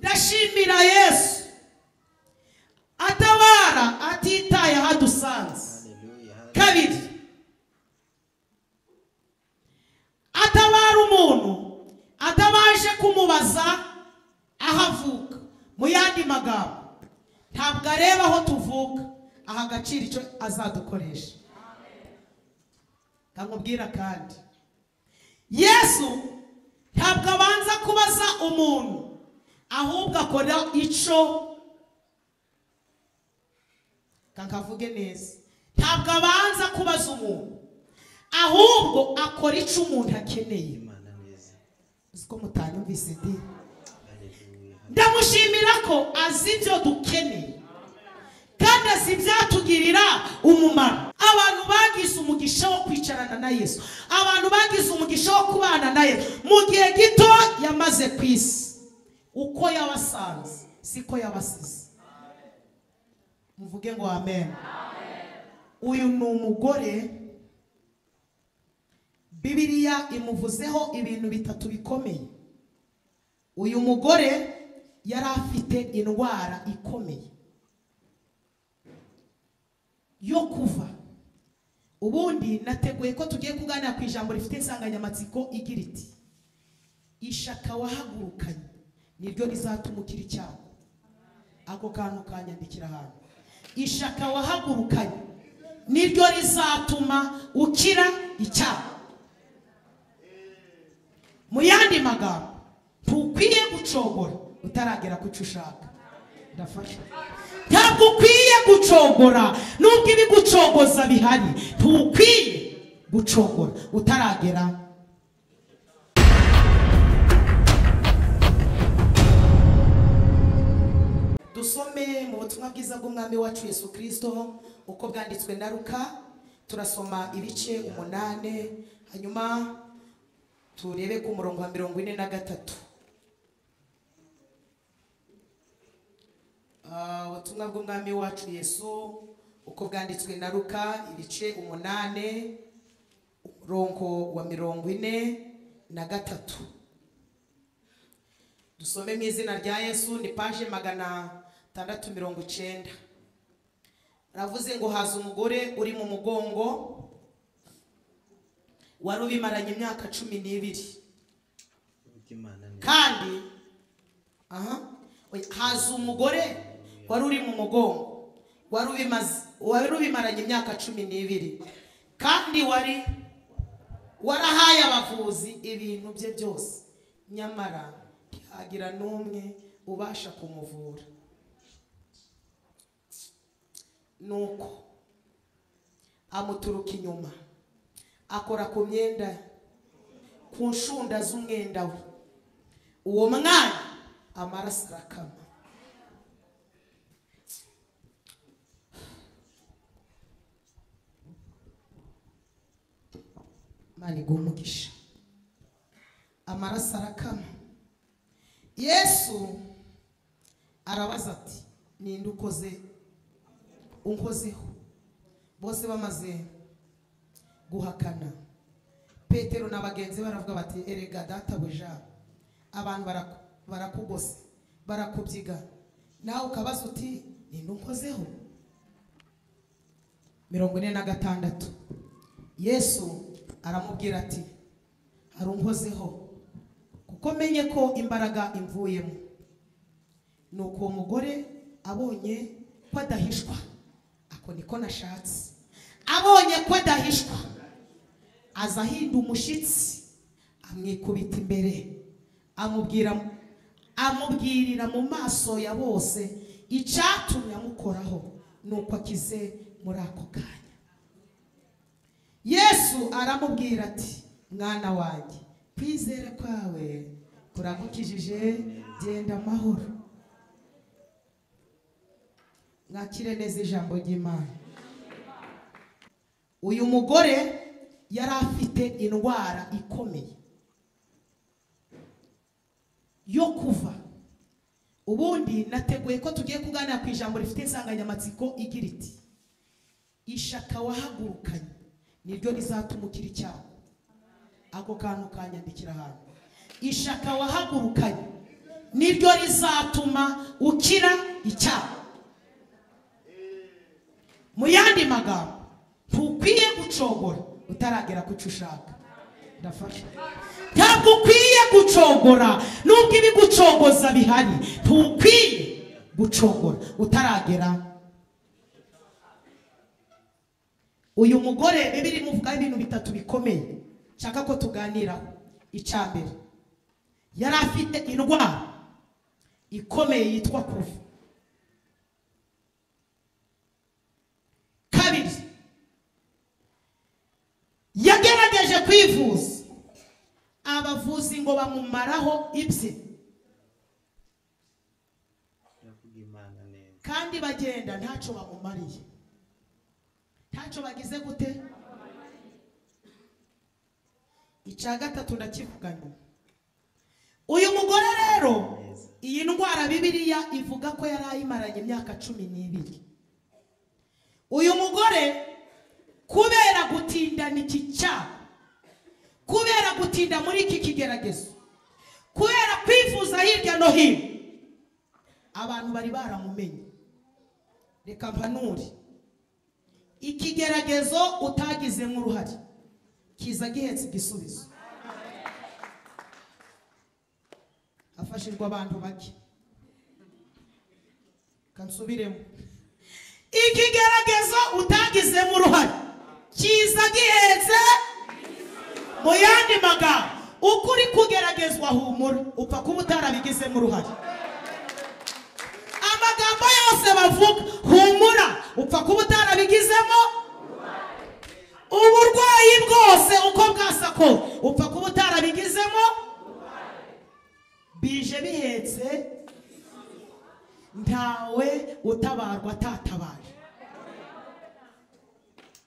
yashimira yesu atabara atitaye aho adusanze kabiri atabara umuntu atabaje kumubaza aho avuka mu yandi magambo ntabwo areba aho tuvuka aha agaciro icyo azadukoresha nkamubwira kandi yesu ntabwo abanza kubaza umuntu ahubwo akora icyo kakavuge neza ntabwo abanza kubaza umuntu ahubwo akora icyo umuntu akeneye imana neza uzi ko mutanyumvise di haleluya ndamushimira ko azi ibyo dukeneye kandi azi ibyatugirira umumaro abantu bagize umugisha wo kwicarana na yesu abantu bagize umugisha wo kubana na yesu mu gihe gito yamaze ku isi uko yabasanze siko yabasize muvuge ngo amen uyu ni umugore bibiriya imuvuzeho ibintu bitatu bikomeye uyu mugore yari afite indwara ikomeye yo kuva ubundi nateguye ko tugiye kuganira ku ijambo rifite insanganyamatsiko igira iti ishaka wahagurukanye niryo rizatuma ukira icyago ako kantu kanyandikira ahantu ishaka wahagurukanye niryo rizatuma ukira icyago mu yandi magambo ntukwiye gucogora utaragera ku cyo ushaka ndafasha ntabwo ukwiye gucogora nubwo ibigucogoza bihari ntukwiye gucogora utaragera dusome mu butumwa bwiza bw'umwami wacu yesu kirisito uko bwanditswe na ruka turasoma ibice umunane hanyuma turebe ku murongo wa mirongo ine na gatatu Ah, ubutumwa bw'umwami wacu yesu uko bwanditswe na ruka ibice umunane umurongo wa mirongo ine na gatatu dusome mu izina rya yesu ni paje magana tandatu mirongo icyenda ravuze ngo haza umugore uri mu mugongo wari ubimaranye imyaka cumi n'ibiri kuko imana neza kandi aha oya, haza umugore wari uri mu mugongo wari ubimaze wari ubimaranye imyaka cumi n'ibiri kandi wari warahaye abavuzi ibintu bye byose nyamara ntihagira n'umwe ubasha kumuvura nuko amuturuka inyuma akora ku myenda ku nshunda z'umwenda we uwo mwana amaraso arakama imana iguha umugisha amaraso arakama yesu arabaza ati ninde ukoze unkozeho bose bamaze guhakana petero na bagenzi be baravuga bati erega databuja abantu baraku- barakugose barakubyiga nawe ukabaza uti ninde unkozeho mirongo ine na gatandatu yesu aramubwira ati hari unkozeho kuko menye ko imbaraga imvuyemo nuko uwo mugore abonye ko adahishwa ako niko nashatse abonye ko adahishwa aza ahinda umushyitsi amwikubita imbere amubwira amubwirira mu maso ya bose icyatumye amukoraho nuko akize muri ako kanya yesu aramubwira ati mwana wanjye kwizera kwawe kuragukijije genda amahoro mwakire neza ijambo ry'imana uyu mugore yari afite indwara ikomeye yo kuva ubundi nateguye ko tugiye kuganira ku ijambo rifite insanganyamatsiko igira iti ishaka wahagurukanye niryo rizatuma ukira icyago ako kantu kanyandikira ahantu ishaka wahagurukanye niryo rizatuma ukira icyaha mu yandi magambo ntukwiye gucogora utaragera ku cyo ushaka ndafasha ntabwo ukwiye gucogora nubwo ibigucogoza bihari ntukwiye gucogora utaragera uyu mugore bibiri imuvugaho ibintu bitatu bikomeye nshaka ko tuganiraho icya mbere yari afite indwara ikomeye yitwa kuva kabiri yagerageje kwivuza abavuzi ngo bamumaraho ibye ndavuga imana neza kandi bagenda ntacyo bamumariye ntacyo bagize gute icya gatatu ndakivuga nyuma uyu mugore rero iyi ndwara bibiliya ivuga ko yari ayimaranye imyaka cumi n'ibiri uyu mugore kubera gutindana iki cyaha kubera gutinda muri iki kigeragezo kubera kwifuza hirya no hino abantu bari baramumenye reka mpanure ikigeragezo utagizemo uruhare kiza gihetse igisubizo hafashijwe abantu bake kansubiremo ikigeragezo utagizemo uruhare kiza gihetse mu yandi magambo uko uri kugeragezwa humura upfa kuba utarabigizemo uruhare amagambo yose bavuga humura upfa kuba utarabigizemo uburwayi bwose uko bwasako upfa kuba utarabigizemo bije bihetse ntawe utabarwa atatabaje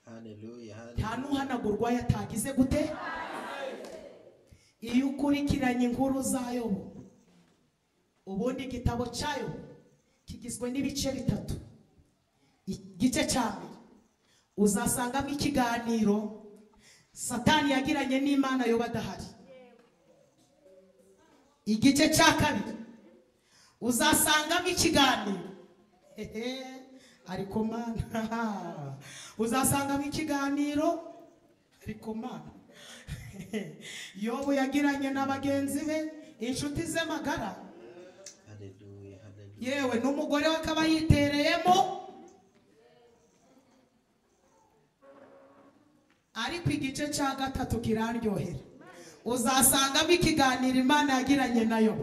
haleluya haleluya. nta n'uhanagurwa yatagize gute iyo ukurikiranye inkuru za yobu ubundi igitabo cya yobu kigizwe n'ibice bitatu igice cya mbere uzasangamo ikiganiro satani yagiranye n'imana yoba adahari igice cya kabiri uzasangamo ikiganiro hehe ariko mana uzasangamo ikiganiro ariko mana yobu yagiranye na bagenzi be inshuti ze magara haleluya haleluya yewe n'umugore we akaba yitereyemo ariko igice cya gatatu kiraryohera uzasangamo ikiganiro imana yagiranye nayo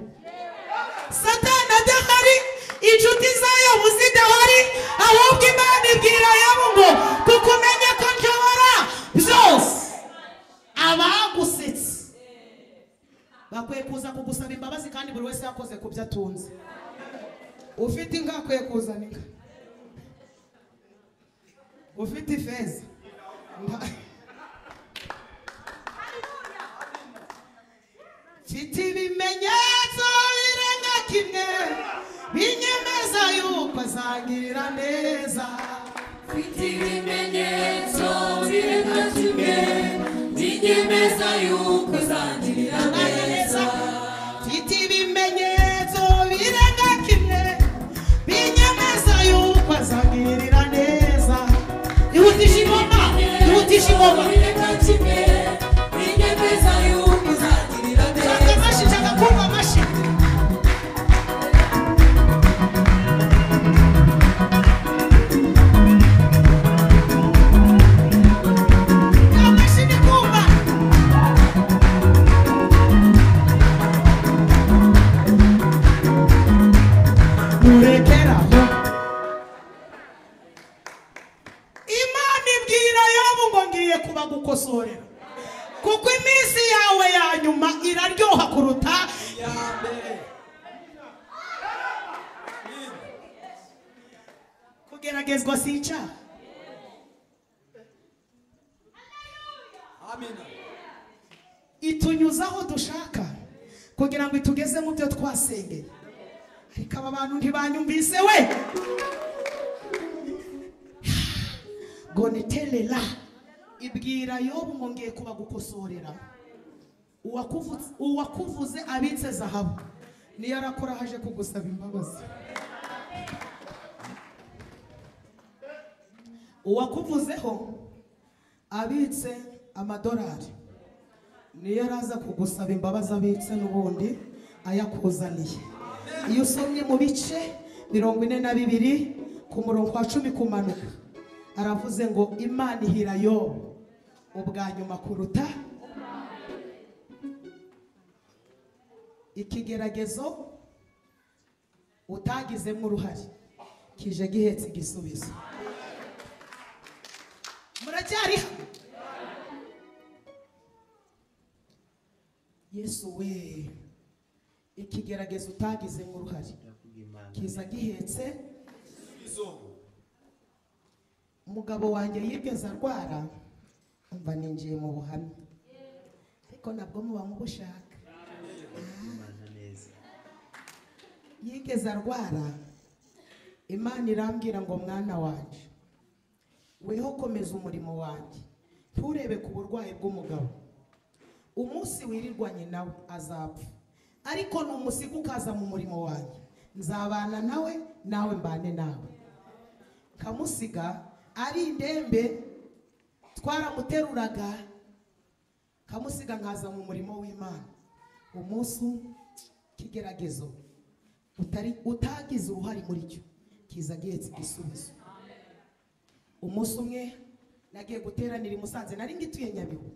satani adahari inshuti zayo zidahari ahubwo imana ibwira yabo ngo kuko umenye ko nshobora byose abagusetse bakwiye kuza kugusaba imbabazi kandi buri wese yakoze ku byo atunze ufite inka akwiye kuzana inka ufite ifeza nta- mfite ibimenyetso birenga kimwe binyemeza yuko azangirira neza Mfite ibimenyetso birenga kimwe binyemeza yuko uzangirira neza mfite ibimenyetso birenga kimwe binyemeza yuko azangirira neza ihutisha ingoma ihutisha ingoma birenga kimwe binyemeza yuko uzangirira shaka neza amashyi shaka kumva amashyi Kamashini kumba. murekeraho imana ibwira yobu ngo ngiye kuba gukosorera kuko iminsi yawe ya nyuma iraryoha kuruta ya mbere kugeragezwa si icyaha itunyuza aho dushaka kugira ngo itugeze mu byo twasengeye ariko aba bantu ntibanyumvise we goneterera ibwira yobu ngo ngiye kuba gukosorera uwakuvuze abitse zahabu niyo arakora haje kugusaba imbabazi uwakuvuzeho abitse amadolari niyo araza kugusaba imbabazi abitse n'ubundi ayakuzaniye iyo usomye mu bice mirongo ine na bibiri ku murongo wa cumi kumanuka aravuze ngo imana ihira yobu ubwa nyuma kuruta ikigeragezo utagizemo uruhare kije gihetse igisubizo muracyari hamwe yesu we ikigeragezo utagizemo uruhare ndakugimana kiza gihetse umugabo wanjye yigeze arwara umva ninjiye mu buhamya ariko nabwo muba mubushaka ndakugimana neza yigeze arwara imana irambwira ngo mwana wanjye weho komeza umurimo wanjye nturebe ku burwayi bw'umugabo umunsi wirirwanye nawe azapfa ariko numusika ukaza mu murimo wanjye nzabana nawe nawe mbane nawe kamusiga ari indembe twaramuteruraga kamusiga nkaza mu murimo w'imana umunsi kigeragezo utari utagize uruhare muri cyo kiza gihetse igisubizo umunsi umwe nagiye guteranira i musanze nari ngituye nyabihu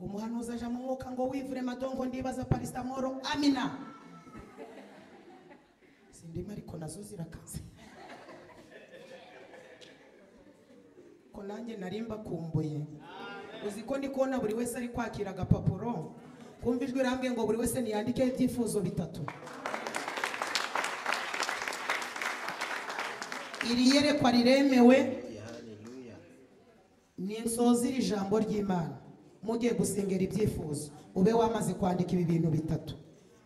umuhanuzi aje mu mwuka ngo wivure madongo ndibaza parisitamoro amina sindimo ariko nazo zirakaze ko nanjye nari mbakumbuye uzi ko ndi kubona buri wese ari kwakira agapapuro kumva ijwi rambwiye ngo buri wese niyandike ibyifuzo bitatu iri yerekwa riremewe Haleluya, haleluya ninsoza iri jambo ry'imana mugiye gusengera ibyifuzo ube wamaze kwandika ibi bintu bitatu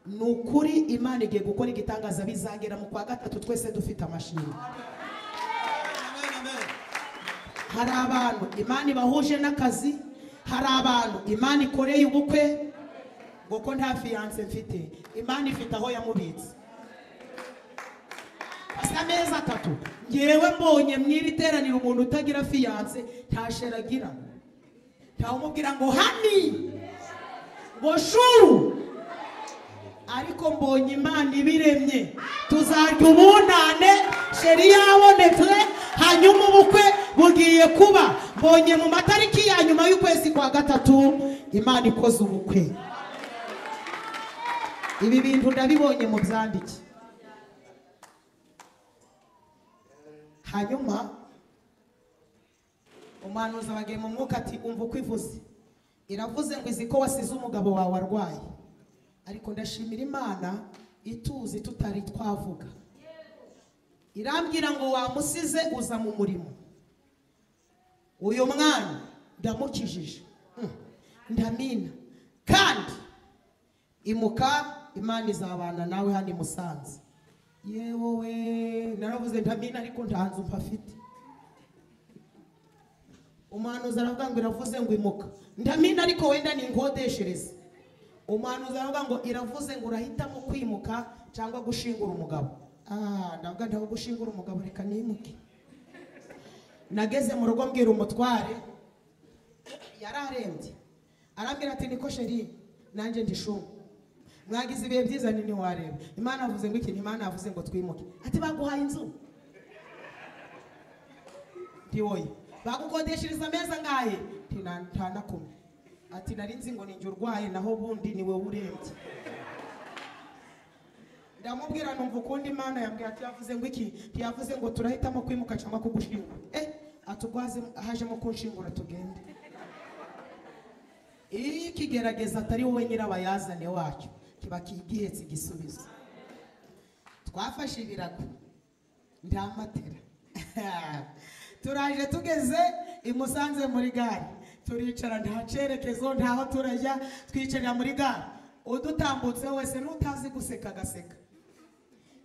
ni ukuri imana igiye gukora igitangaza bizagera mu kwa gatatu twese dufite amashini hari abantu imana ibahuje n'akazi hari abantu imana ikoreye ubukwe ngo ko nta fiyanse mfite imana ifite aho yamubitse asa amezi atatu ngewe mbonye mw'iri teraniro umuntu utagira fiyanse nta sheri agira ntawumubwira ngo hani ngo shuru ariko mbonye imana ibiremye tuzarya ubunane sheri yabonetse hanyuma ubukwe bugiye kuba mbonye mu matariki ya nyuma y'ukwezi kwa gatatu imana ikoze ubukwe ibi bintu ndabibonye mu byandike hanyuma umuhanuzi abagiye mu mwuka ati umva uko ivuze iravuze ngo izi ko wasize umugabo wawe arwaye ariko ndashimira imana ituzi tutari twavuga irambwira ngo wamusize uza mu murimo uyu mwana ndamukijije Mm. ndamina kandi imuka imana izabana nawe hano i musanze yewe we naravuze ndamina ariko nta nzu mpafite umuhanuzi aravuga ngo iravuze ngo imuka ndamina ariko wenda ninkodeshereze umuhanuzi aravuga ngo iravuze ngo urahitamo kwimuka cyangwa gushingura umugabo ah ndavuga ndaho gushingura umugabo reka nimuke nageze mu rugo mbwira umutware yararembye arambwira ati niko sheri nanjye ndishunga mwagize ibihe byiza nini wareba imana yavuze ngo iki imana yavuze ngo twimuke ati baguhaye inzu ntiwoye bagukodeshereza ameza ngahe Nti "Na- nta na kumwe ati nari nzi ngo ninjye urwaye naho ubundi ni wowe urembye ndamubwira numva ukundi imana yambwira ati yavuze ngo iki ntiyavuze ngo turahitamo kwimuka cyangwa kugushingura eh atugwaze hajemo kunshingura tugende iyo ikigerageza atari wowe nyirabayazane wacyo kiba kigihetse igisubizo twafashe ibirago ndamatera turaje tugeze i musanze muri gare turicara nta cyerekezo ntaho turajya twicarira muri gare udutambutseho wese n'utazi guseka agaseka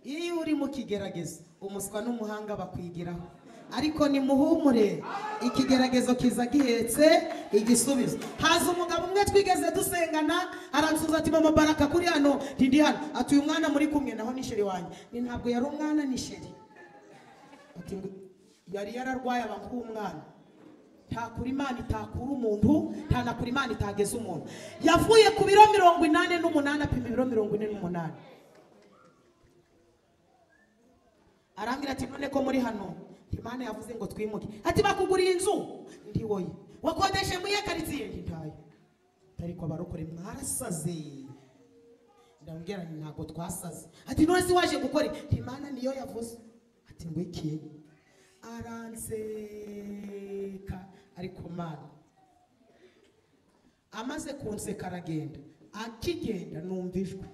iyo uri mu kigeragezo umuswa n'umuhanga bakwigiraho ariko nimuhumure ikigeragezo kiza gihetse igisubizo haza umugabo umwe twigeze dusengana aransubiza ati mama baraka kuri hano ntindi hano ati uyu mwana muri kumwe naho ni sheri wanjye ni ntabwo yari umwana ni sheri ati ngo yari yararwaye abantu b'umwana ntakura imana itakura umuntu ntanakura imana itageza umuntu yavuye ku biro mirongo inani n'umunani apima ibiro mirongo ine n'umunani arambwira ati none ko muri hano imana yavuze ngo twimuke ati bakuguriye inzu ndi woye wakodeshe muri iyo karitsiye ndi ntayo ariko abarokore mwarasaze ndamubwira nti ntabwo twasaze ati none si waje gukora iki imana niyo yavuze ati ngwiki aranseka ariko mana amaze kunseka aragenda akigenda numva ijwi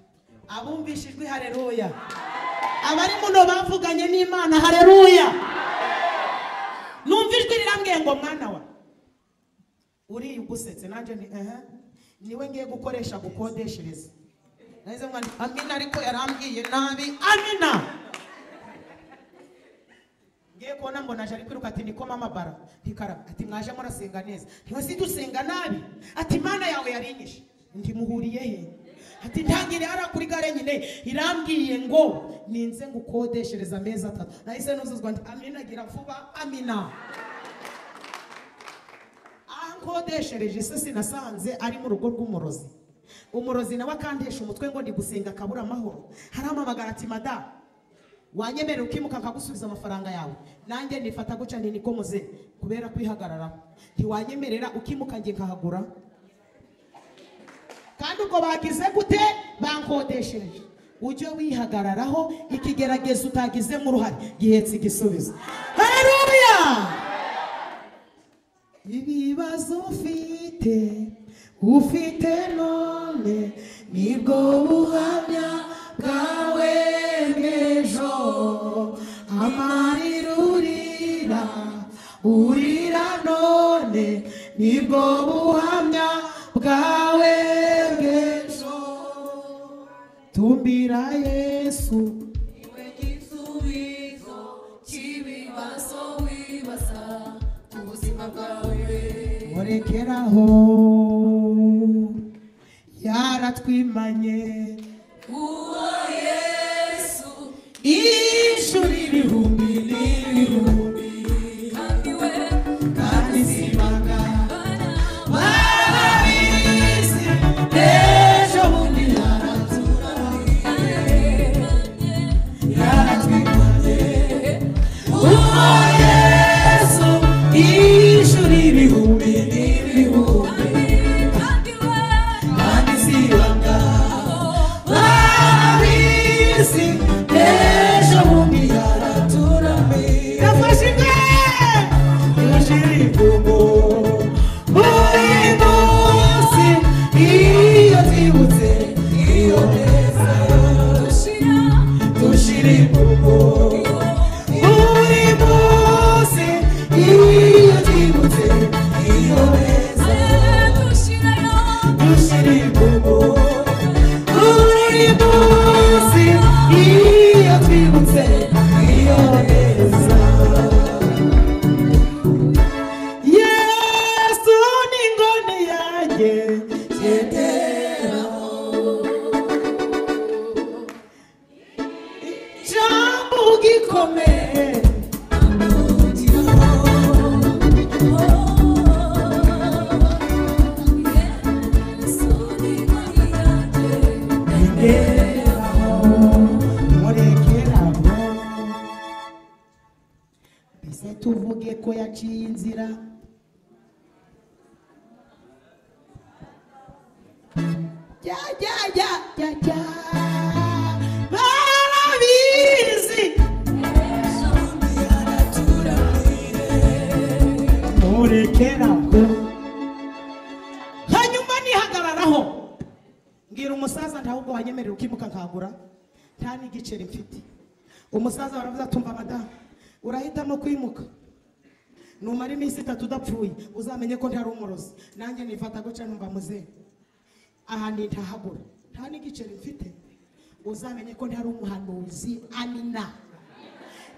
abumvishe ijwi hareruya abari muno bavuganye n'imana hareruya numva ijwi rirambwiye ngo mwana wa uriya ugusetse nanjye ni ehe niwe ngiye gukoresha gukodeshereza nahise mwandika amina ariko yarambwiye nabi amina ngiye kubona mbona aje ari kwiruka ati niko mama bara ntikaraba ati mwaje murasenga neza ntiwe si dusenga nabi ati imana yawe yarinyishe ndimuhuriye he ati ntangire hariya kuri gare nyine irambwiye ngo ninze ngukodeshereza amezi atatu nahise nuzuzwa nti amina gira vuba amina ankodeshereje se sinasanze ari mu rugo rw'umurozi umurozi nawe akandesha umutwe ngo ndi gusenga akabura amahoro harampamagara ati madamu wanyemerera ukimuka nkagusubiza amafaranga yawe nanjye nifata guca nti niko muze kubera kwihagararaho ntiwanyemerera ukimuka njye nkahagura kandi ubwo bagize gute bankodeshereje ujye wihagararaho ikigeragezo utagizemo uruhare gihetse igisubizo haleluya ibibazo ufite ufite none nibwo buhamya bwawe bw'ejo amarira urira urira none nibwo buhamya bwawe bw'ejo tumbira yesu Iwe gisubizo cy'ibibazo wibaza ubuzima bwawe murekeraho yaratwimanye Uwo Yesu ijuru ibihumbi n'ibihumbi kandi we kandi simaga bana barabizi ejo bundi yaraturahiye yaratwimanye uwo yesu ijuru ibihumbi n'ibihumbi kandi we kandi simaga Babisi ejo bundi yaraturame yafashe inka yashira imvugo buri munsi iyo twibutse iyo neza dushira dushira imvugo buri munsi iyo twibutse iyo neza aye dushirayo dushira imvugo buri munsi iyo twibutse iyo neza yesu ni ingoni yanjye yeteraho jambo gikomeye Yesu ni mariage Nderaho, murekeraho. mbese tuvuge ko yaciye inzira jya jya jya jya jya barabizi murekeraho hanyuma nihagararaho mbwira umusaza ntabwo wanyemerera ukimuka nkagura nta n'igiceri mfite umusaza baravuze atumva madamu urahitamo kwimuka numara iminsi itatu udapfuye uzamenye ko ntari umurozi nanjye nifata guca numva muzehe aha ntahagura nta n'igiceri mfite uzamenye ko ntari umuhanuzi amina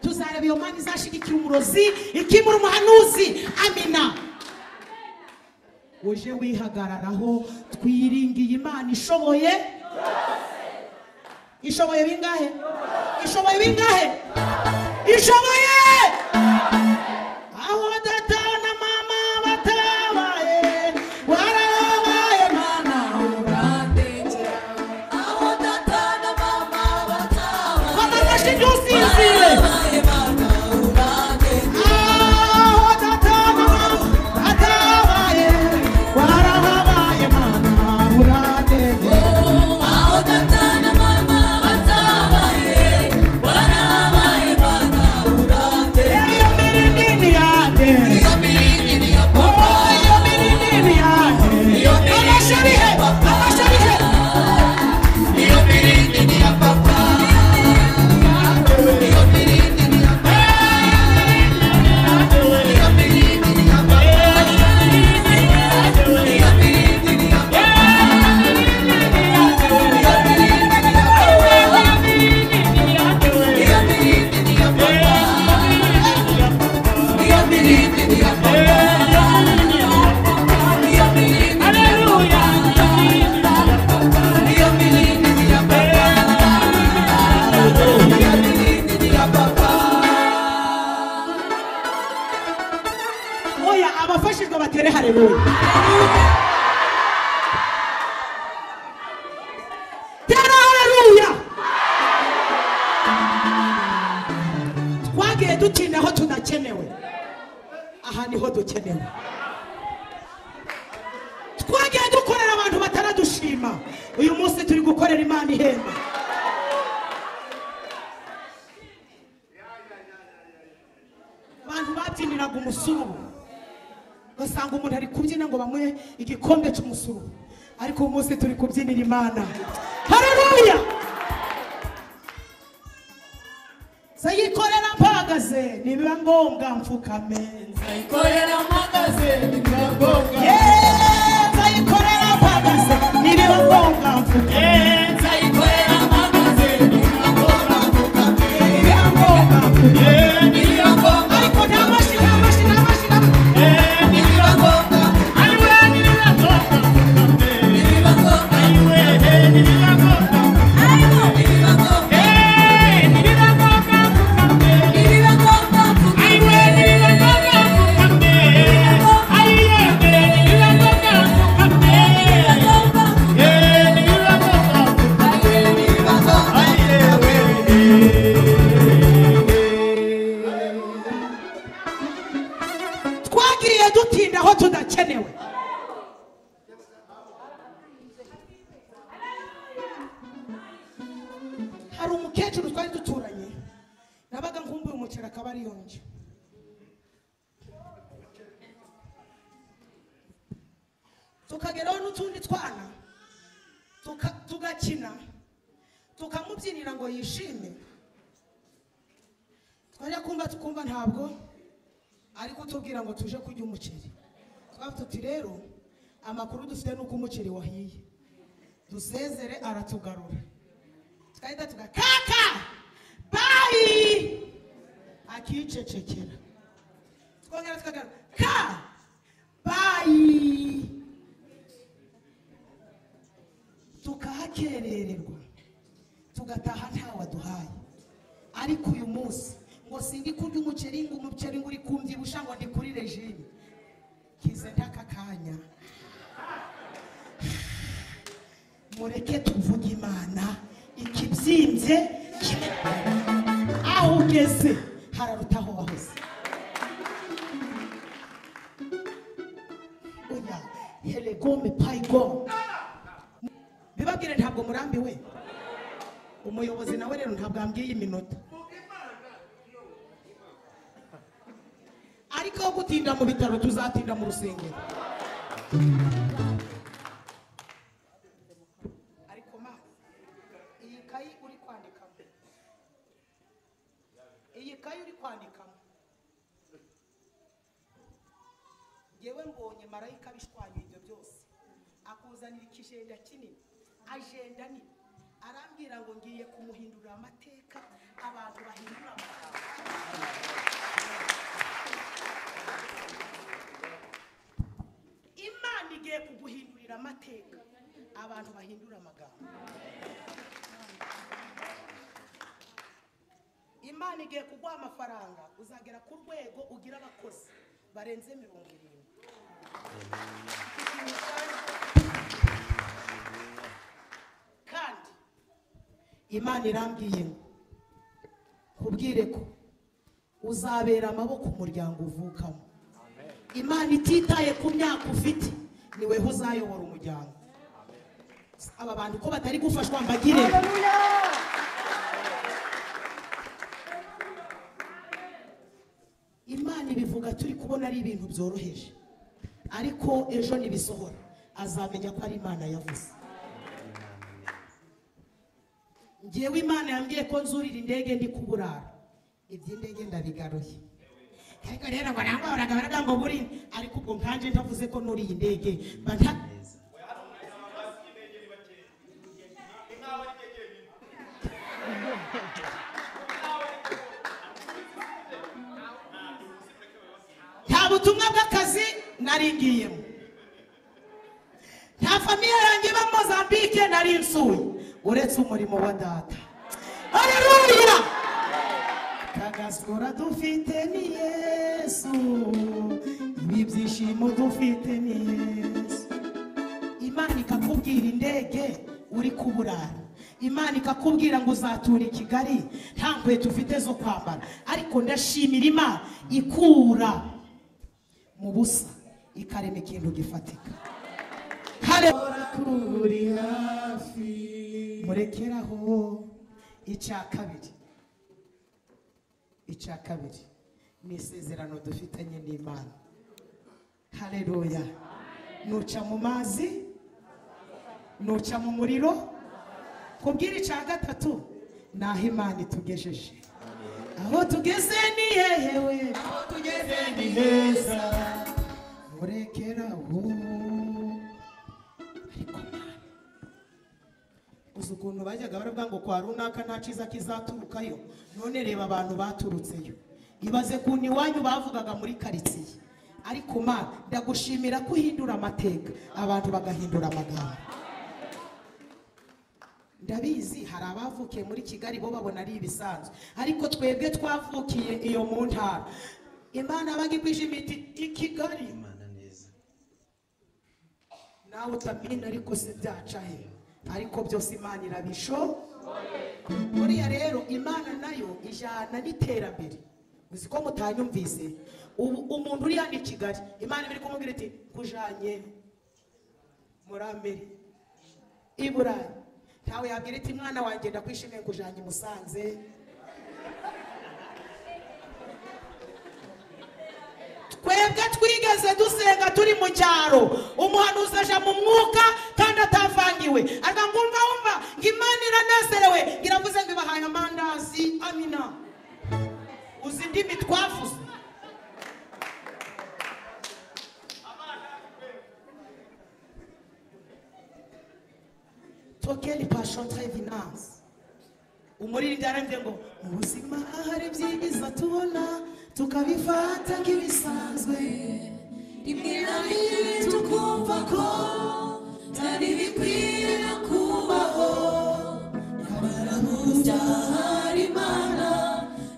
tuzareba iyo mana izashigikira umurozi ikimura umuhanuzi amina uje wihagararaho twiringiye imana ishoboye ishoboye bingahe ishoboye bingahe ishoboye aho data na mama batabaye warabaye mana urategera aho data na mama batabaye batarashe ibyo usinzire warabaye mana urategera aho data na mama batabaye warabaye mana uradede aho data na mama batabaye warabaye mana urategera iyo mirinini yade iyo mirindi niyo papa iyo mirinini yade iyo mirindi niyo papa iyo mirindi niyo papa iyo mirindi niyo papa iyo mirindi niyo papa iyo mirindi niyo papa iyo mirindi niyo papa iyo mirindi niyo papa iyo mirindi niyo papa iyo mirindi iyo mirindi niyo papa iyo mirindi niyo papa oya abafashijwe batere hareruya tera hareruya twagiye dutinda aho tudakenewe aha niho dukenewe twagiye dukorera abantu bataradushima uyu munsi turi gukorera imana ihemba abantu babyiniraga umusururu ugasanga umuntu ari kubyina ngo bamuhe igikombe cy'umusuru ariko uyu munsi turi kubyinira imana hareruya nzayikorera mpagaze nibiba ngombwa mfukame Nzayikorera mpagaze ntibirangombwa Yeee, nzayikorera mpagaze nibiba ngombwa mfukame Nzayikorera mpagaze ntibirangombwa nibiba ngombwa mfukame Ntibirangombwa ariko nta mashyi nta mashyi nta mashyi nta mashyi ntibirangombwa Ntibirangombwa Ariko ntibirangombwa Ntibirangombwa Ntibirangombwa Ntibirangombwa twagiye dutinda aho tudakenewe hari umukecuru twari duturanye nabaga nkumbuye umuceri akaba ari yonje tukageraho n'utundi twana tuka- tugakina tukamubyinira ngo yishime twajya kumva tukumva ntabwo ari kutubwira ngo tuje kurya umuceri twavuga tuti rero amakuru dufite ni uko umuceri wahiye dusezere aratugarura twahita tuga kaka bayi akicecekera twongera tukagaruka ka bayi tukahakerererwa tugataha ntawe duhaye ariko uyu munsi ngo sindi kurya umuceri ngo umuceri ngo uri kumbyibushya ngo ndi kuri regime kize ntaka kanya mureke tuvuge imana ikibyimbye kibe aho ugeze hararuta aho wahoze oya heregome payigome bibabwire ntabwo murambiwe umuyobozi nawe rero ntabwo ambwiye iminota ariko aho gutinda mu bitaro tuzatinda mu rusengero ariko ma iyi kayi uri kwandikamo iyi kayi uri kwandikamo yewe mbonye marayika abishwanya ibyo byose akuzanira ikijenda kinini ajenda nini arambwira ngo ngiye kumuhindurira amateka abantu bahindura amagambo amateka abantu bahindura amagambo imana igiye kuguha amafaranga uzagera ku rwego ugira abakozi barenze mirongo irindwi kandi imana irambwiye ngo nkubwire ko uzabera amaboko umuryango uvukamo imana ititaye ku myaka ufite ni weho uzayobora umuryango aba bantu ko batari gufashwa mbagire imana ibivuga turi kubona ari ibintu byoroheje ariko ejo nibisohora azamenya ko ari imana yavuze ngewe imana yambwiye ko nzurira indege ndi kuburara iby'indege ndabigaruye ariko rero barangwa baraga baraga ngo burine ariko ubwo nkanje ntavuze ko nuriye indege mba nta- nta butumwa bw'akazi nari ngiyemo nta famiye yanjye iba mozambike nari nsuye uretse umurimo wa data hareruya kagasura dufite ni yesu ibi byishimo dufite ni yesu imana ikakubwira indege uri kuburara imana ikakubwira ngo uzatura i kigali nta nkweto ufite zo kwambara ariko ndashimira imana ikura mu busa ikarema ikintu gifatika Hale- murekeraho icya kabiri icya kabiri ni isezerano dufitanye n'imana hareruya nuca mu mazi nuca mu muriro kubwira icya gatatu ni aho imana itugejeje aho tugeze ni hehewe aho tugeze ni heza murekeraho ariko Mana, uzi ukuntu bajyaga baravuga ngo kwa runaka nta cyiza kizaturukayo none reba abantu baturutseyo ibaze kuntu iwanyu bavugaga muri karitsiye ariko mana ndagushimira ko uhindura amateka abantu bagahindura amagambo ndabizi hari abavukiye muri kigali bo babona ari ibisanzwe ariko twebwe twavukiye iyo mu ntara imana baga igwije imiti i kigali imana neza nawe utamenya ariko se byaca he ariko byose imana irabisho buriya rero imana nayo ijyana n'iterambere uzi ko mutanyumvise ubu umuntu uri hano i kigali imana iba iri kumubwira iti kujanye muri ameri i burayi ntawe yabwira iti mwana wanjye ndakwishimiye kujanye i musanze twebwe twigeze dusenga turi mu cyaro umuhanuzi aja mu mwuka kandi atavangiwe aga ngumva wumva ngo imana iranezerewe ngo iravuze ngo ibahaye amandazi amina uzi indimi twavuze tokeni passion trevinance umuririmbyi arambye ngo mu buzima hari byiza tubona tukabifata nk'ibisanzwe rimwe na rimwe tukumva ko byari bikwiye no kubaho nyamara burya hari imana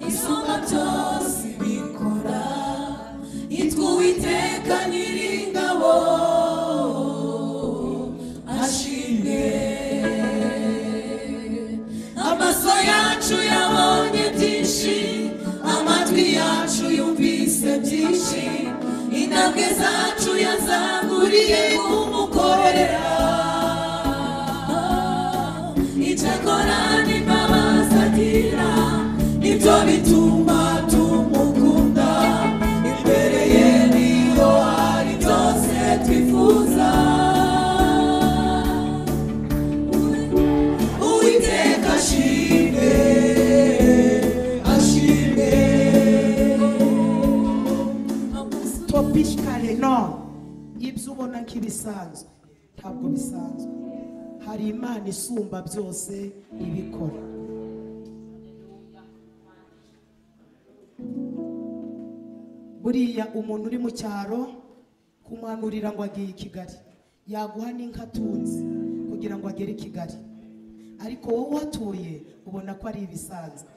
isumba byose bikora yitwa uwiteka nyiringabo ashimwe amaso yacu yabonye byinshi amatwi yacu yumvise byinshi intambwe zacu yazanguriye kumukorera icyakora n'imbabazi agira nibyo bituma tumukunda imbere ye niyo hari byose twifuza Uwiteka ashimwe, ashimwe. topishikare no ibyo ubona nk'ibisanzwe ntabwo bisanzwe hari imana isumba byose ibikora buriya umuntu uri mu cyaro kumwanurira ngo agiye i kigali yaguha n'inka atunze kugira ngo agere i kigali ariko wowe uhatuye ubona ko ari ibisanzwe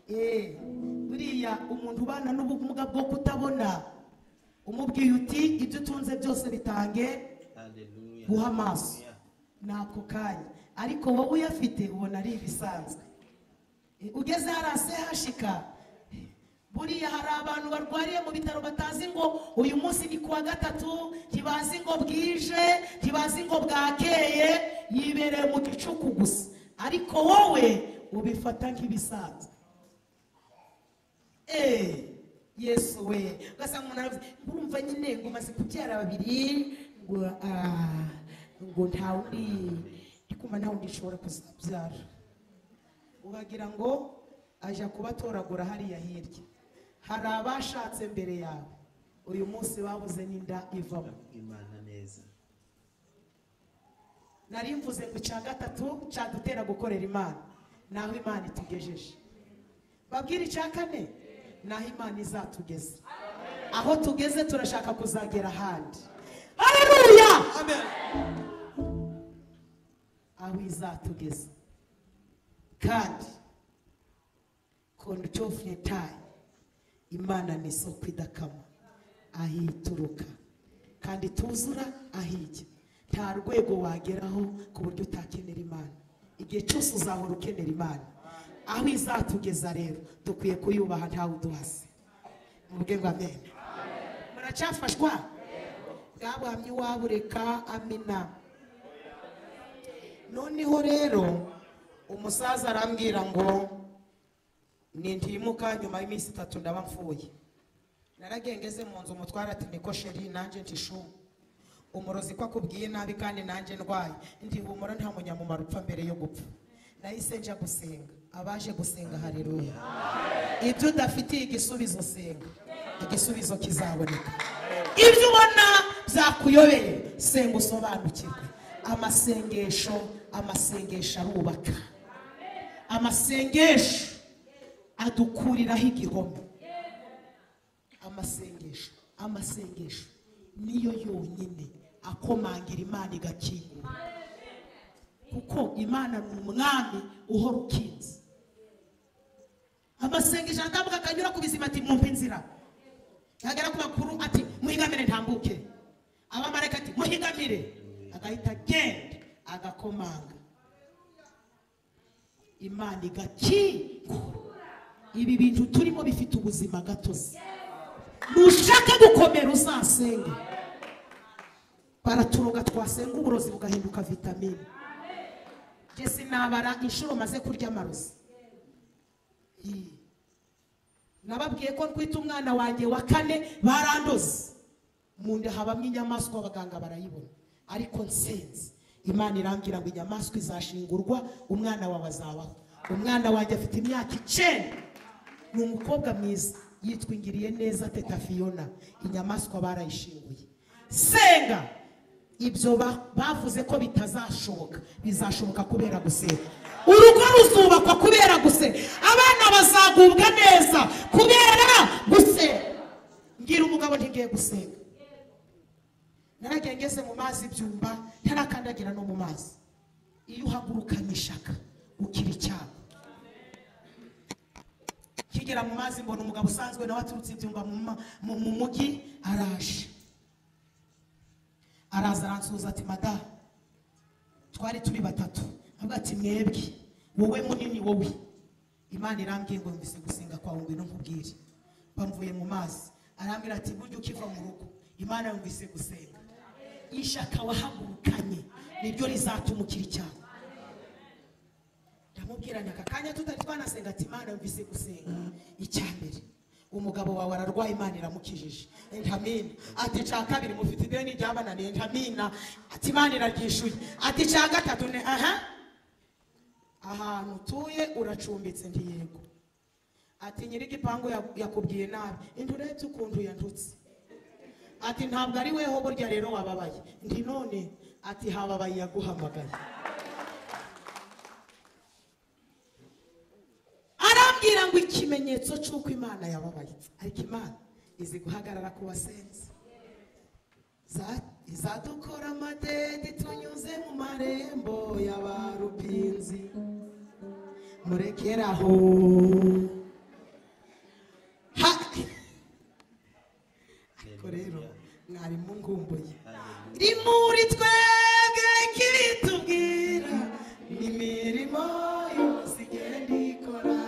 Eh, buriya umuntu ubana n'ubumuga bwo kutabona umubwiye uti ibyo utunze byose bitange Hallelujah. guha amaso Hallelujah. ni ako kanya ariko wowe uyafite ubona ari ibisanzwe Eh, ugeze hariya sehashika buriya hari abantu barwariye mu bitaro batazi ngo uyu munsi ni kuwa gatatu ntibazi ngo bwije ntibazi ngo bwakeye yibereye mu gicuku gusa ariko wowe ubifata nk'ibisanzwe Eh, yesu we ugasanga umuntu aravuze urumva nyine ngo umaze kubyara babiri ngo ah, ngo nta wundi ndi kumva nta wundi nshobora kuzabyara ubagira ngo ajya kubatoragura hariya hirya hari abashatse mbere yawe uyu munsi babuze n'inda ivamo Imana neza. nari mvuze ngo icya gatatu cyadutera gukorera imana naho imana itugejeje babwire icya kane naho imana izatugeze aho tugeze turashaka kuzagera ahandi hareruya aho izatugeza kandi konutofnetayi imana ni isoko idakama aho ituruka kandi tuzura aho ijya nta rwego wageraho ku buryo utakenera imana igihe cyose uzahora ukenera imana aho izatugeza rero dukwiye kuyubaha ntawe uduhase muvuge ngo amen muracyafashwa bwa buhamya iwabo reka amina noneho rero umusaza arambwira ngo nintimuka nyuma y'iminsi itatu ndaba mfuye naragengeze mu nzu umutware ati niko sheri nanjye ntishu umurozi ko akubwiye nabi kandi nanjye ndwaye ndihumura nta munyamumaro upfa mbere yo gupfa nahise njya gusenga abaje gusenga hareruya ibyo udafitiye igisubizo senga igisubizo kizaboneka ibyo ubona byakuyobeye senga usobanukirwe amasengesho amasengesho arubaka amasengesho adukuriraho igihome amasengesho amasengesho niyo yonyine akomangira imana igakingura kuko imana ni umwami uhora ukinze amasengesho atambuka akanyura ku bizima ati mwumve inzira yagera ku bakuru ati muhigamire ntambuke abamarayika ati muhigamire agahita agenda agakomanga imana igakingura ibi bintu turimo bifite ubuzima gatozi nushaka gukomera uzasenge baraturoga twasenga uburozi bugahinduka vitamine njye sinabara inshuro maze kurya amarozi Ii. nababwiye ko twita umwana wanjye wa kane barandoze mu nda habamo inyamaswa abaganga barayibona ariko nsenze imana irambwira ngo inyamaswa izashingurwa umwana wawe azabaho umwana wanjye afite imyaka icenda ni umukobwa mwiza yitwingiriye neza teta fiyona inyamaswa barayishinguye senga ibyo ba- bavuze ko bitazashoboka bizashoboka kubera gusenga urugo ruzubakwa kubera gusenga abana bazagubwa neza kubera gusenga mbwira umugabo ntigiye gusenga naragiye ngeze mu mazi ibyumba ntarakandagira no mu mazi iyo uhagurukanye ishaka ukira icyago kigera mu mazi mbona umugabo usanzwe nawe aturutse ibyumba mu ma- mu- mu mujyi araje araza aransuhuza ati mada twari turi batatu avuga ati mwebwe wowe munini wowe imana irambwiye ngo yumvise gusenga kwawe ngo ino nkubwire bamvuye mu mazi arambwira ati burya ukiva mu rugo imana yumvise gusenga ishaka wahagurukanye niryo rizatuma ukira icyaha ndamubwira aka kanya tutari twanasenga ati imana yumvise gusenga icya mbere umugabo wawe ararwaye imana iramukijije ntamina ati cya kabiri mufite ideni ryabananiye ntamina ati imana iraryishuye ati cya gatatu ni aha ahantu utuye uracumbitse ntiyego ati nyir'igipangu ya- yakubwiye nabi indi urebye ukuntu yandutse ati ntabwo ari weho burya rero wababaye ndi none ati hababaye yaguhamagaye arambwira ngo ikimenyetso cy'uko imana yababaye ariko imana izi guhagarara ku basenzi Za- izadukora amadede tunyuze mu marembo ya ba rupinzi murekeraho Ha- ariko rero mwari mungumbuye iri muri twebwe kibitubwira n'imirimo yose igenda ikora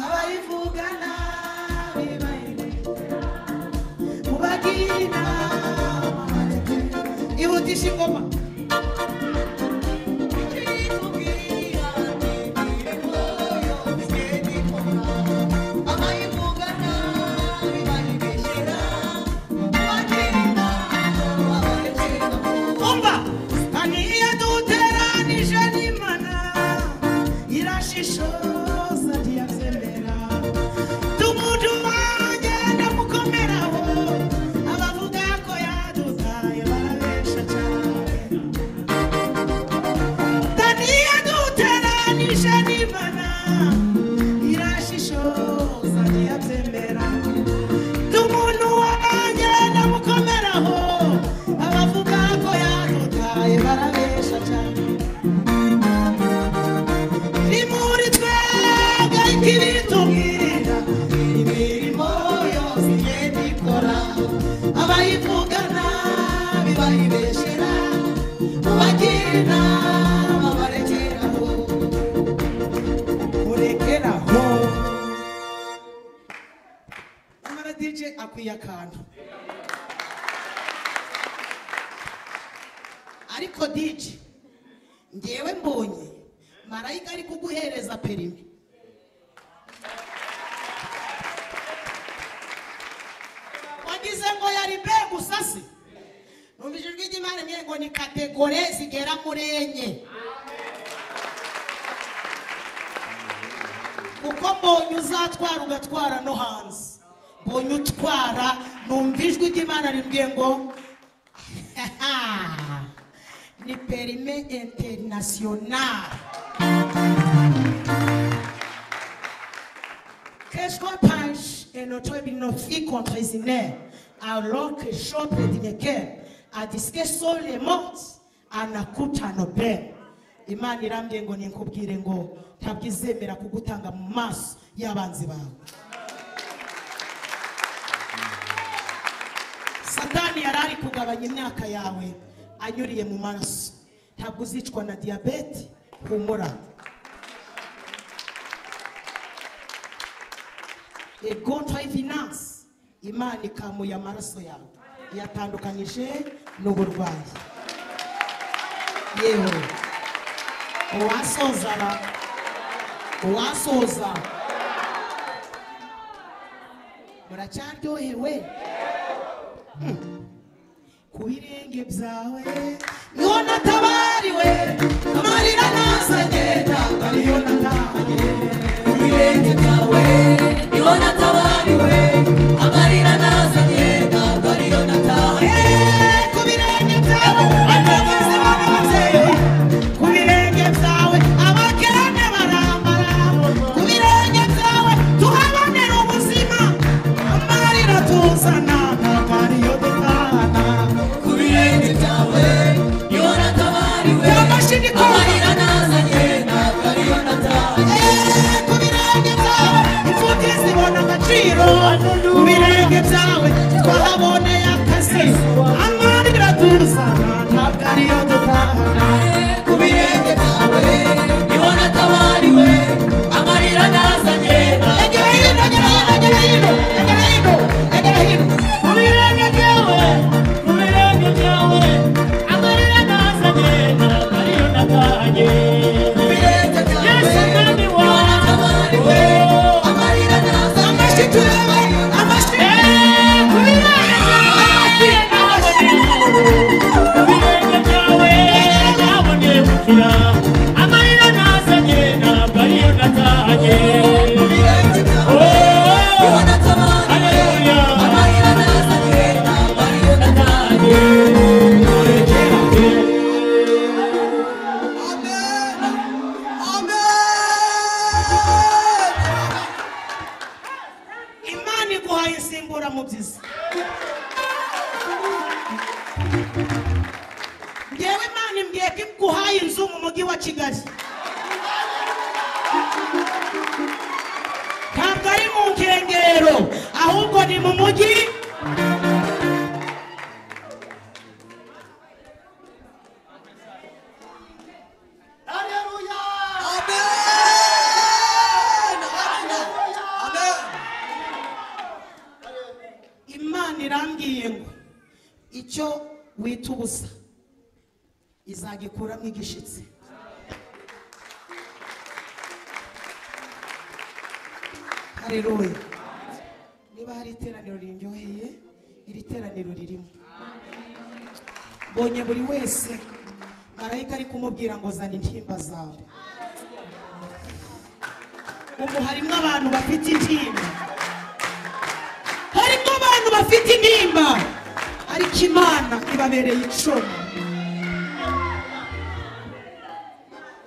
abayivuga nabi bayireka mubagira inama bareke ihutisha ingoma umva kandi iyo duteranije n'imana irashishoza ntiyabyemera tumutumanye ndamukomeraho abavuga ko yadutaye barabesha cyane Tania duteranije n'Imana, irashishoza ntiyabyemera. Ndi umuntu wanjye ndamukomeraho, abavuga ko yadutaye barabesha cyane. Ni muri twebwe ikibitubwira, imirimo yose igenda ikora. Abayivuga nabi bayibeshyera, mubagira inama barekeraho. Murekeraho. Nyamara DJ akwiye akantu. Ariko DJ ngewe mbonye marayika ari kuguhereza perimi wagize ngo yari be gusa se numvise ijwi ry'imana mwe ngo ni kategore zigera muri enye kuko mbonye uzatwara ugatwara no hanze mbonye utwara numva ijwi ry'imana rimbwiye ngo ni perime interinasiyonari Qu'est-ce qu'on pense et notre binofi contre Isinaire, alors que Jean Predineker a disque sole mot anakuta nobe. Imana irambye ngo ninkubwire ngo ntabwo izemera kugutanga mu maso y'abanzi bawe. Satani yari ari kugabanya imyaka yawe anyuriye mu maraso. Ntabwo uzicwa na diyabete, humura. egontra finance imana ikamuye amaraso yawe iyatandukanyije n'uburwayi yewe uwasoza ba uwasoza muracyaryohewe Hmm. ku birenge byawe niho natabariwe amarira nazanye ntabwo ariyo natahanye ku birenge byawe ku birenge byawe abagizi b'ababyeyi ku birenge byawe abakene barambara ku birenge byawe tuhabonera ubuzima amarira tuzana ntabwo ariyo dutahana by'amashini kora ku birenge byawe imfubyi zibona agaciro ku birenge byawe twahaboneye akazi amarira tuzana ntabwo ariyo dutahana egera hino egera hino egera hino egera hino egera hino ku birenge byawe ku birenge byawe amarira nazanye ntabwo ariyo natahanye yesu mwami wawe amashyi tureba amashyi ku birenge byawe imana iguhaye insimbura mu byiza mujyi wa kigali ntabwo ari mu nkengero ahubwo ni mu mujyi imana irambwiye ngo icyo wita ubusa izagikuramo igishitsi hareruwe niba hari iteraniro riryoheye iri teraniro ririmo mbonye buri wese marayika ari kumubwira ngo zana intimba zawe ubu harimo abantu bafite intimba harimo abantu bafite intimba ariko imana ibabereye icumu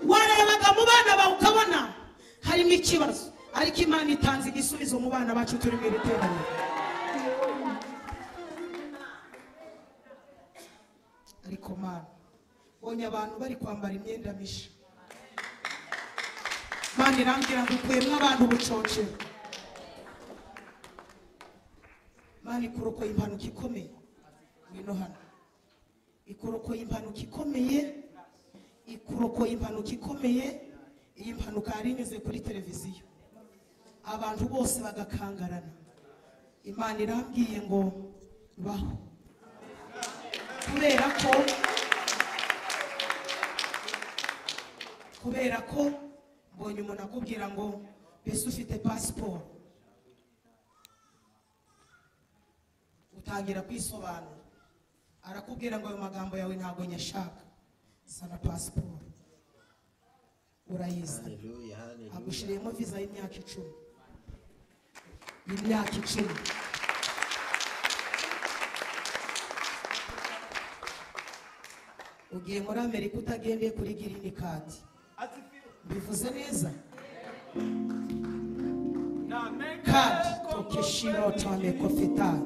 warebaga mu bana bawe ukabona harimo ikibazo ariko imana itanze igisubizo mu bana bacu turi mu iri teraniro ariko mana mbonye abantu bari kwambara imyenda mishya mana irambwira ngo ukuyemo abantu ubucocero mana ikurokoye impanuka ikomeye ngwino hano ikurokoye impanuka ikomeye ikurokoye impanuka ikomeye iyi mpanuka yari inyuze kuri televiziyo abantu bose bagakangarana imana irambwiye ngo baho kubera ko kubera ko mbonye umuntu akubwira ngo mbese ufite pasiporo utangira kwisobanura arakubwira ngo ayo magambo yawe ntabwo nyashaka sana pasiporo urayizana Haleluya, haleluya. agushyiriyemo viza y'imyaka icumi y'imyaka icumi ugiye muri amerika utagendeye kuri girini kadi bivuze neza kadi tokeshiro tome kofetari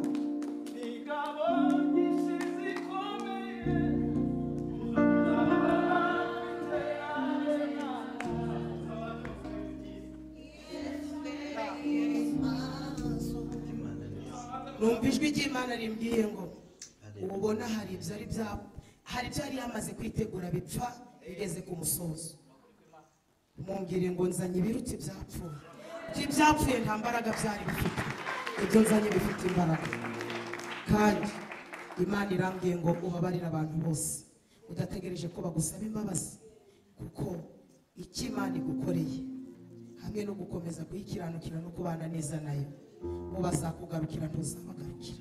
Imana neza. numva ijwi ry'imana rimbwiye ngo Haleluya. ubona hari ibyari bya hari ibyo yari yamaze kwitegura bipfa bigeze ku musozo mumbwire ngo nzanye ibiruta ibyapfuye ibyapfuye nta mbaraga byari bifite ibyo nzanye bifite imbaraga kandi imana irambwiye ngo ubabarire abantu bose udategereje ko bagusaba imbabazi kuko icyo imana igukoreye hamwe no gukomeza kuyikiranukira no kubana neza nayo bo bazakugarukira ntuzabagarukira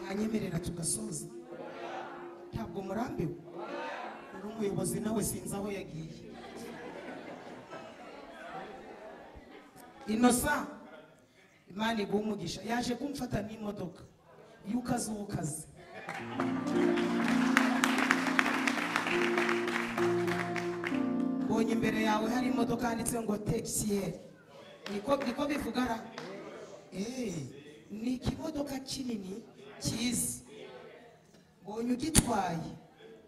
mwanyemerera tugasoza ntabwo murambiwe uri umuyobozi nawe sinzi aho yagiye inosa imana iguha umugisha yaje kumfata n'imodoka iyo ukaze uwo ukaze mbonye imbere yawe hari imodoka yanditse ngo tekisiyeri niko niko bivuga ra Eh, ni ikimodoka kinini cyiza mbonye ugitwaye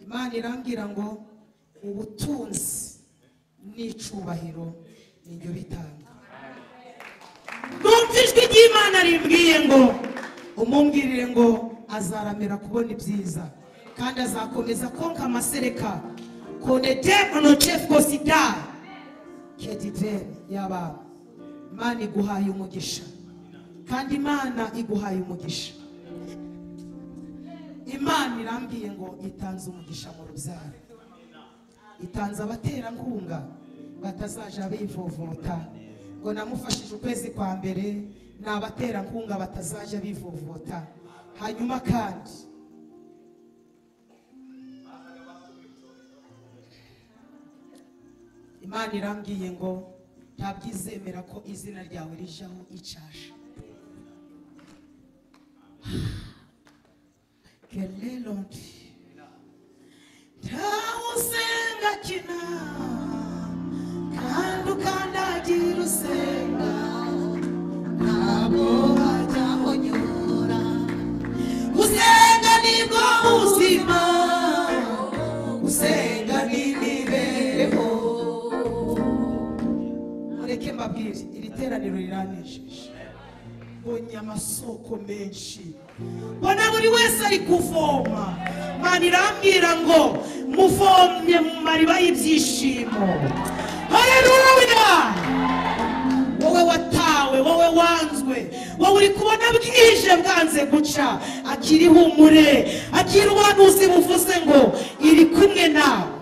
imana irambwira ngo ubutunzi n'icubahiro ni njye bitanga numva ijwi ry'imana rimbwiye ngo umumbwirire ngo azaramira kubona ibyiza kandi azakomeza konka amasereka konete onochef kosida kediveri y'abana imana iguhaye umugisha kandi imana iguhaye umugisha imana irambwiye ngo itanze umugisha mu rubyaro itanze abaterankunga batazaja bivovota ngo namufashije ukwezi kwa mbere ni abaterankunga batazaja bivovota hanyuma kandi imana irambwiye ngo ntabwo izemera ko izina ryawe rijaho icyasha kelelo nti ntawusenga kina kandi ukandagira usenga ntabwo hajyaho nyura usenga ni teraniro riranejeje mbonye amasoko menshi mbona buri wese ari kuvoma mana irambwira ngo muvomye mu mariba y'ibyishimo hareruya wowe watawe wowe wanzwe wowe uri kubona bwije bwanze guca akiri humure akiri uwanuzi buvuze ngo iri kumwe nawe